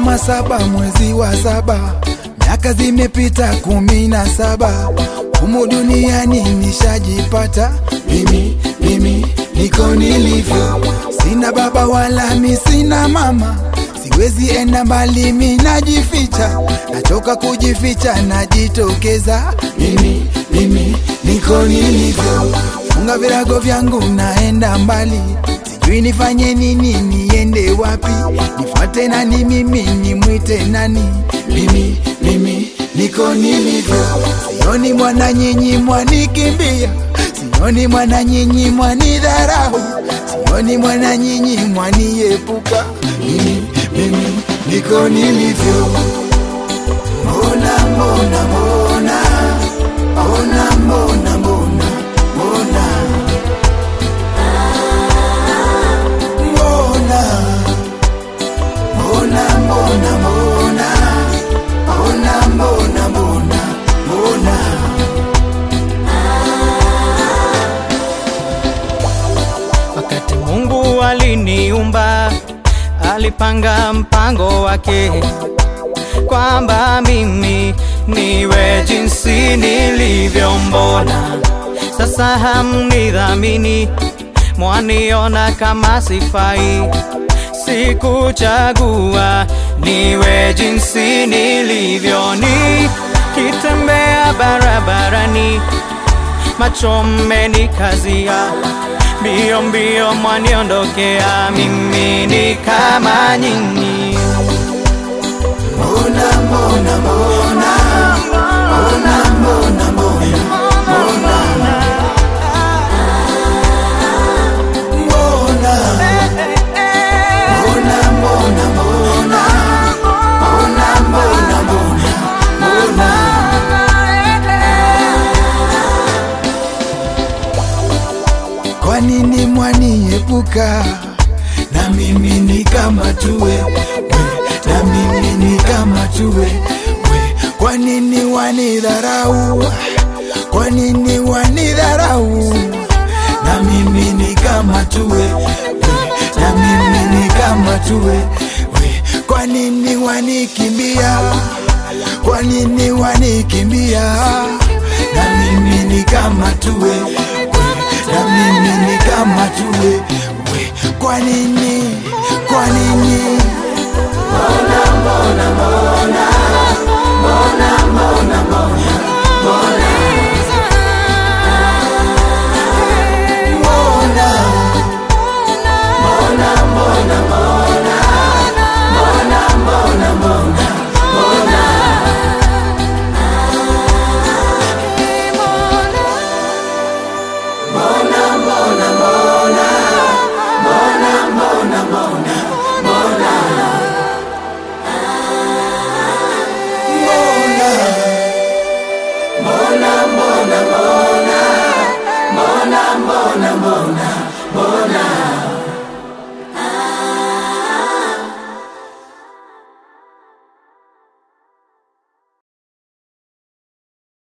kama saba mwezi wa saba, miaka zimepita kumi na saba, humu duniani nishajipata mimi, mimi niko nilivyo, sina baba wala mi sina mama, siwezi enda mbali, mi najificha, nachoka kujificha, najitokeza mimi, mimi niko nilivyo, funga virago vyangu, naenda mbali sijui nifanye nini, niende wapi, nifuate nani, mimi nimwite nani? Mimi, mimi niko nilivyo, sioni mwana nyinyi mwanikimbia, sioni mwana nyinyi mwanidharau, sioni mwana nyinyi mwaniepuka, mimi, mimi niko nilivyo. Mbona, mbona, mbona, mbona, mbona, mbona, mbona mbona mbona mbona mbona mbona mbona mbona mbona Wakati Mungu aliniumba, alipanga mpango wake kwamba mimi niwe jinsi nilivyo. Mbona sasa hamnidhamini, mwaniona kama sifai? Sikuchagua niwe jinsi nilivyo, nikitembea barabarani macho mmenikazia, mbio mbio mwaniondokea, mimi ni kama nyinyi. mbona mbona mbona mbona mbona mbona mbona mbona mbona mbona mbona mbona mbona mbona mbona Kwa nini mwaniepuka? Na mimi ni kama tuwe we, na mimi ni kama tuwe we. Kwa nini wanidharau? Kwa nini wanidharau? Na mimi ni kama tuwe we, na mimi ni kama tuwe we. Kwa nini wanikimbia? Kwa nini wanikimbia? Na mimi ni kama tuwe we, na mimi ni kama tuwe we. Kwa nini? Kwa nini? Mbona? Mbona? Mbona, mbona, mbona, mbona, mbona, mbona,